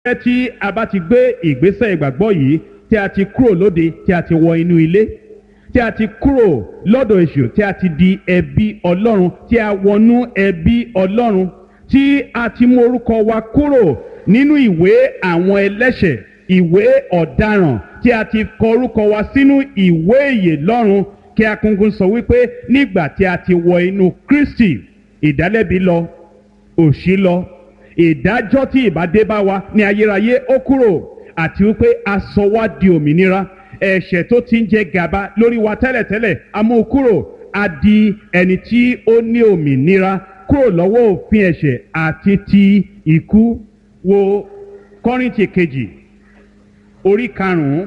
tí a bá ti gbé ìgbésẹ̀ ìgbàgbọ́ yìí tí a ti kúrò lóde tí a ti wọ inú ilé tí a ti kúrò lọ́dọ̀ èṣù tí a ti di ẹbí ọlọ́run tí a wọnú ẹbí ọlọ́run tí a ti mú orúkọ wa kúrò nínú ìwé àwọn ẹlẹ́ṣẹ̀ ìwé ọ̀daràn tí a ti kọ orúkọ wa sínú ìwé ìyè lọ́run kí akúngún sọ wípé nígbà tí a ti wọ inú kristi ìdálẹ́bi lọ òṣì lọ ìdájọ́ tí ìbádé bá wa ní ayérayé ó kúrò àti wípé a sọ wá di òmìnira ẹ̀ṣẹ̀ tó ti ń jẹ gàba lórí wa tẹ́lẹ̀tẹ́lẹ̀ a mú kúrò a di ẹni tí ó ní òmìnira kúrò lọ́wọ́ òfin ẹ̀ṣẹ̀ àti ti ikú wo kọ́rìntì kejì orí karùn-ún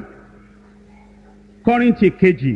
kọ́rìntì kejì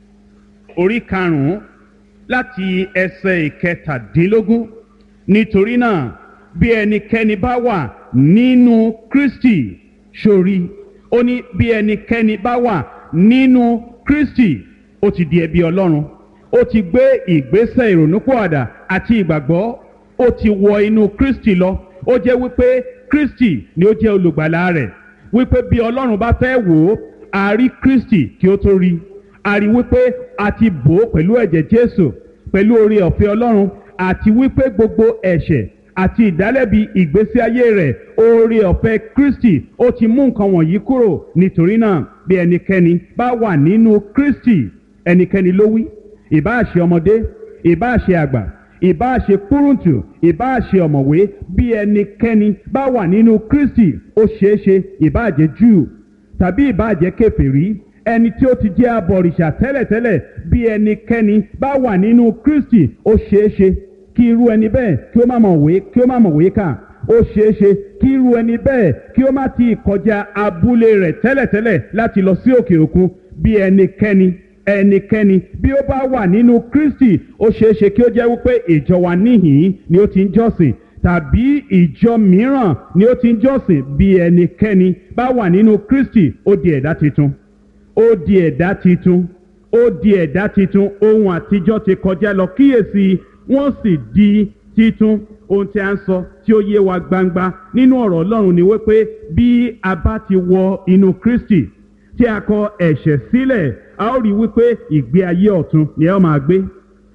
orí karùn-ún láti ẹsẹ̀ ìkẹtàdínlógún nítorí náà bí ẹnikẹ́ni bá wà nínú kristi sórí ó ní bí ẹnikẹ́ni bá wà nínú kristi ó ti di ẹbí ọlọ́run ó ti gbé ìgbésẹ̀ ìrònúpọ̀àdà àti ìgbàgbọ́ ó ti wọ inú kristi lọ ó jẹ́ wípé kristi ni ó jẹ́ olùgbàlà rẹ̀ wípé bí ọlọ́run bá fẹ́ wò ó a rí kristi kí ó tó rí a rí wípé a ti bò ó pẹ̀lú ẹ̀jẹ̀ jésù pẹ̀lú oore ọ̀fẹ́ ọlọ́run àti wípé gbogbo ẹ̀ṣẹ̀ àti ìdálẹ́bi ìgbésí ayé rẹ̀ oore ọ̀fẹ́ kristi ó ti mú nǹkan wọ̀nyí kúrò nítorí náà bí ẹnikẹ́ni bá wà nínú kristi ẹnikẹ́ni ló wí ìbáà ṣe ọmọdé ìbáà ṣe àgbà ìbáà ṣe kúrúntù ìbáà ṣe ọ̀mọ̀wé bí ẹnikẹ́ni bá wà nínú kristi ó ṣeé ṣe ìbáà jẹ́ júù tàbí ìbáà jẹ́ kèfèrí ẹni tí ó ti jẹ́ abọ̀rìṣà tẹ́lẹ̀tẹ́lẹ̀ bí ẹnikẹ́ni bá wà nínú kristi ó ṣeé ṣe kí irú ẹni bẹ́ẹ̀ kí ó má mọ̀ wé kí ó má mọ̀ wé kà ó ṣeé ṣe kí irú ẹni bẹ́ẹ̀ kí ó má ti kọjá abúlé rẹ̀ tẹ́lẹ̀tẹ́lẹ̀ láti lọ sí òkè òkun bí ẹnikẹ́ni ẹnikẹ́ni bí ó bá wà nínú kristi ó ṣeé ṣe kí ó jẹ́ wípé ìjọ wa níhìn ni ó ti ń jọ́sìn tàbí ìjọ mìíràn ni ó ti ń jọ́sìn bí ẹnikẹ́ni bá wà nínú kristi ó di ẹ̀dá tuntun ó di ẹ̀dá tuntun ó di ẹ̀dá tuntun ohun àtijọ́ ti kọjá lọ kíyèsí wọ́n sì di titun ohun tí a ń sọ tí ó yé wa gbangba nínú ọ̀rọ̀ ọlọ́run ni wípé bí a bá ti wọ inú kristi tí a kọ ẹ̀ṣẹ̀ sílẹ̀ a ó rí wípé ìgbé ayé ọ̀tun ni a ó máa gbé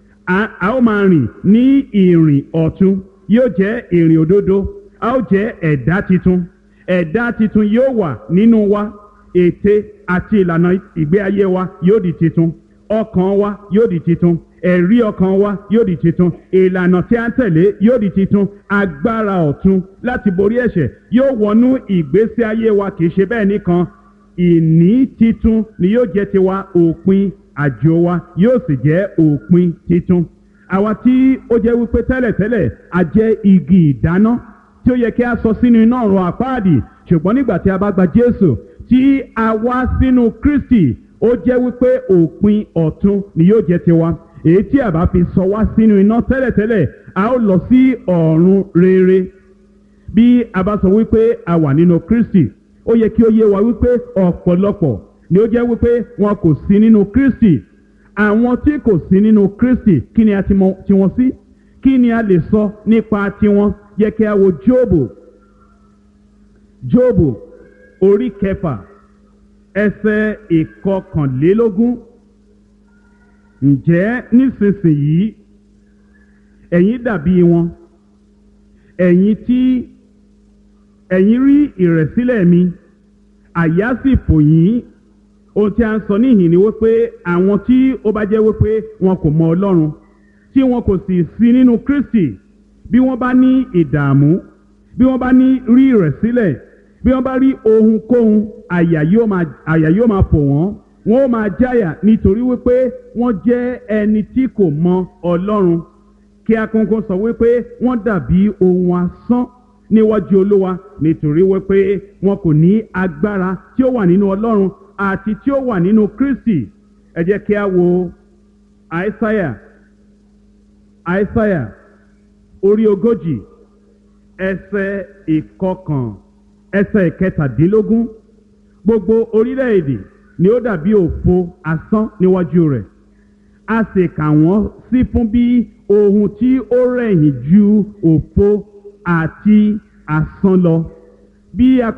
a ó máa rìn ní ìrìn ọ̀tun yóò jẹ́ ìrìn òdodo a ó jẹ́ ẹ̀dá titun ẹ̀dá titun yóò wà nínú wa ète àti ìlànà ìgbé ayé wa yóò di titun ọkàn wa yóò di titun ẹ̀rí ọkàn wa yóò di titun ìlànà tí a ń tẹ̀lé yóò di titun agbára ọ̀tun láti borí ẹ̀ṣẹ̀ yóò wọnú ìgbésí ayé wa kì í ṣe bẹ́ẹ̀ nìkan ìní titun ni yóò jẹ́ tiwa òpin àjò wa yóò sì jẹ́ òpin titun àwa tí ó jẹ́ wípé tẹ́lẹ̀tẹ́lẹ̀ a jẹ́ igi ìdáná tí ó yẹ kí a sọ sínú iná ọ̀run àpáàdì ṣùgbọ́n nígbà tí a bá gba Jésù tí a wá sínú Kristi ó jẹ́ wípé òpin ọ̀tun ni yóò jẹ́ tiwa èyí tí a bá fi sọ wá sínú iná tẹ́lẹ̀tẹ́lẹ̀ a ó lọ sí ọ̀run rere bí a bá sọ wípé a wà nínú Kristi ó yẹ kí ó yé wa wípé ọ̀pọ̀lọpọ̀ ni ó jẹ́ wípé wọn kò sí nínú Kristi àwọn tí kò sí nínú Kristi kí ni a ti mọ̀ tiwọn sí kí ni a lè sọ nípa tiwọn yẹ kí a wo Jóòbù Jóòbù orí kẹfà ẹsẹ̀ ìkọkànlélógún ǹjẹ́ nísinsìnyí ẹ̀yin dàbí wọn ẹ̀yin tí ẹ̀yin rí ìrẹ̀sílẹ̀ mi àyà sì fò yín ohun tí a ń sọ níhìn ni wípé àwọn tí ó bá jẹ́ wípé wọn kò mọ Ọlọ́run tí wọn kò sì sí nínú Kristi bí wọ́n bá ní ìdààmú bí wọ́n bá ní rí ìrẹ̀sílẹ̀ bí wọ́n bá rí ohunkóhun àyà yóò máa àyà yóò máa fò wọ́n wọ́n ó máa jáyà nítorí wípé wọ́n jẹ́ ẹni tí kò mọ Ọlọ́run kí akókó sọ wípé wọ́n dàbí ohun asán níwájú Olúwa nítorí wípé wọn kò ní agbára tí ó wà nínú Ọlọ́run àti tí ó wà nínú Kristi ẹ jẹ́ kí a wo Aísáyà Aísáyà orí ogójì ẹsẹ̀ ìkọkàn ẹsẹ̀ ìkẹtàdínlógún gbogbo orílẹ̀-èdè ni ó dàbí òfo asán níwájú rẹ̀ a sì kà wọ́n sí fún bí ohun tí ó rẹ̀yìn ju òfo àti asán lọ bí a